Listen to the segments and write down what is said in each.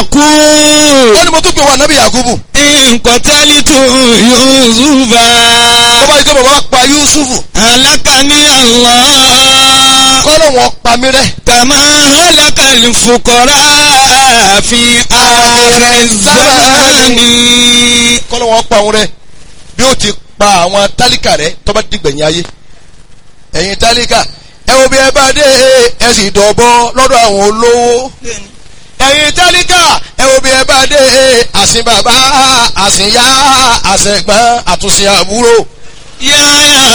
يقول ó ní mo tún pè wá nábì yakubu إن قتلت يوسف tó bá yí pé bàbá pa yusufu هلكني الله kọ́lọ̀ wọn pa mí rẹ́ كما هلك الفقراء في آخر الزمان kọ́lọ̀ wọn pa òun rẹ́ bí ó ti pa àwọn tálíkà rẹ́ tó bá dìgbẹ̀yìn ayé ẹ̀yin tálíkà ẹ wo bí ẹ bá dé ẹ sì dọ̀bọ lọ́dọ̀ àwọn olówó ẹ̀yin tálíkà ẹ wo bí ẹ bá dé àsìn bàbá àsìn yá àsìn ẹ̀gbọ́n àtúnṣe àbúrò يا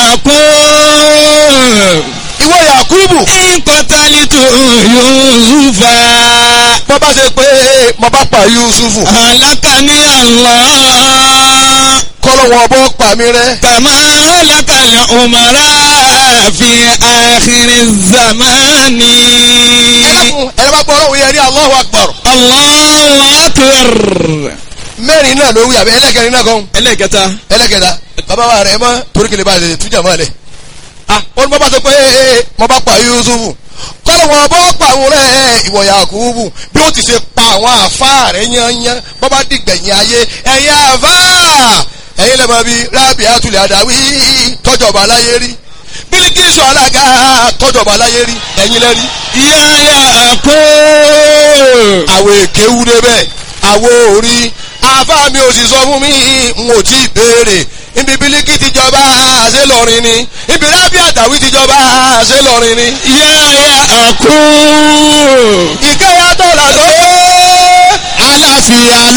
يعقوب ìwọ yakubu إن قتلت يوسف bọ́ bá ṣe pé mo bá pa yusufu هلكني الله kọ́lọ̀ wọn bọ́ pa mí rẹ́ كما هلك الأمراء في آخر الزمان ẹlẹ́kùn ẹ̀rọ bá gbọ́ ọlọ́run yẹn ní Allahu Akbar الله أكبر mẹ́rin náà ló wí àbí ẹlẹ́kẹrin náà kan ẹlẹ́kẹta ẹlẹ́kẹta bàbá wa rẹ̀ mọ́ torí kele bá lè tújà mọ́ ẹ̀ ah ó ní bọ́ bá sọ pé ee mo bá pa Yusufu kọ́lọ̀ wọn bọ́ pa àwọn rẹ̀ ìwọ Yakubu bí ó ti ṣe pa àwọn àfa rẹ̀ yányán bọ́ bá dìgbẹ̀yìn ayé ẹ̀yin àfa ẹ̀yin lẹ́mọ̀ bíi rábì àtúlẹ̀ àdáwí tọ́jọba láyé rí Bílíkísù alága tọ́jọba láyé rí ẹ̀yin lẹ́rí يا يعقوب àwọn èké wú débẹ̀ àwọn orí àfa mi ò sì sọ fún mi n ò tí ì béèrè ibi bílíkì ti jọba ṣé lọrin ni ibi rábì àtàwí ti jọba ṣé lọrin ni. يا يعقوب ìkẹyà tọ́lá tó àlàáfíà